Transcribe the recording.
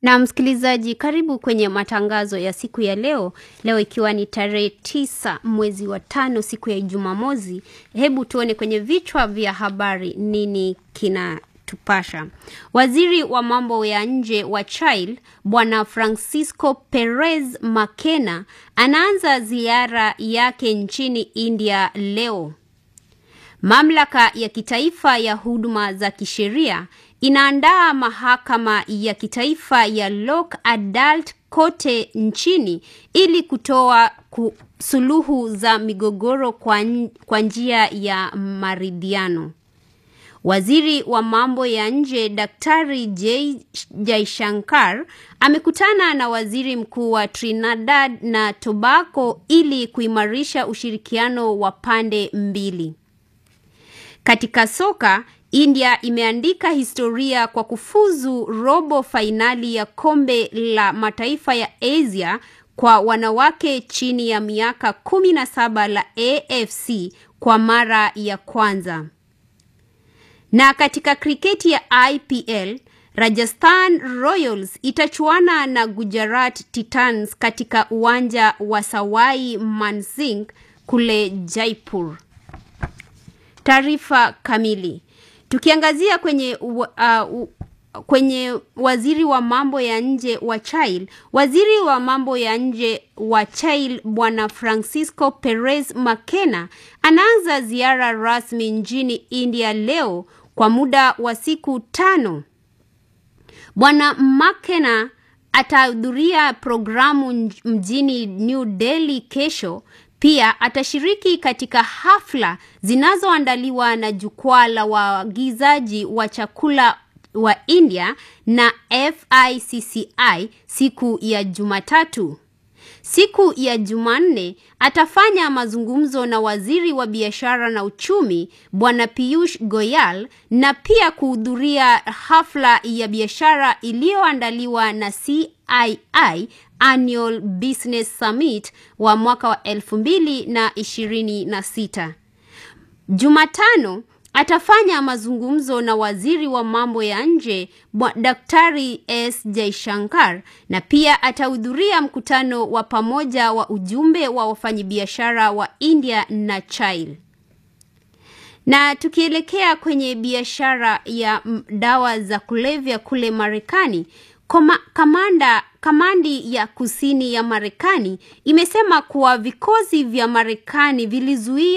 Na msikilizaji, karibu kwenye matangazo ya siku ya leo. Leo ikiwa ni tarehe tisa mwezi wa tano, siku ya Jumamosi. Hebu tuone kwenye vichwa vya habari nini kinatupasha. Waziri wa mambo ya nje wa Chile Bwana Francisco Perez Makena anaanza ziara yake nchini India leo. Mamlaka ya kitaifa ya huduma za kisheria inaandaa mahakama ya kitaifa ya Lock Adult kote nchini ili kutoa ku, suluhu za migogoro kwa, kwa njia ya maridhiano. Waziri wa mambo ya nje Daktari J Jaishankar amekutana na waziri mkuu wa Trinidad na Tobago ili kuimarisha ushirikiano wa pande mbili. Katika soka, India imeandika historia kwa kufuzu robo fainali ya kombe la mataifa ya Asia kwa wanawake chini ya miaka kumi na saba la AFC kwa mara ya kwanza. Na katika kriketi ya IPL, Rajasthan Royals itachuana na Gujarat Titans katika uwanja wa Sawai Mansingh kule Jaipur. Taarifa kamili. Tukiangazia kwenye uh, uh, kwenye waziri wa mambo ya nje wa Chile, waziri wa mambo ya nje wa Chile Bwana Francisco Perez Makena anaanza ziara rasmi nchini India leo kwa muda wa siku tano. Bwana Makena atahudhuria programu mjini New Delhi kesho. Pia atashiriki katika hafla zinazoandaliwa na jukwaa la waagizaji wa chakula wa India na FICCI siku ya Jumatatu. Siku ya Jumanne atafanya mazungumzo na waziri wa biashara na uchumi Bwana Piyush Goyal na pia kuhudhuria hafla ya biashara iliyoandaliwa na CII Annual Business Summit wa mwaka wa elfu mbili na ishirini na sita. Jumatano atafanya mazungumzo na waziri wa mambo ya nje Daktari S Jaishankar na pia atahudhuria mkutano wa pamoja wa ujumbe wa wafanyabiashara wa India na Chile. Na tukielekea kwenye biashara ya dawa za kulevya kule Marekani, kamanda kamandi ya kusini ya Marekani imesema kuwa vikosi vya Marekani vilizuia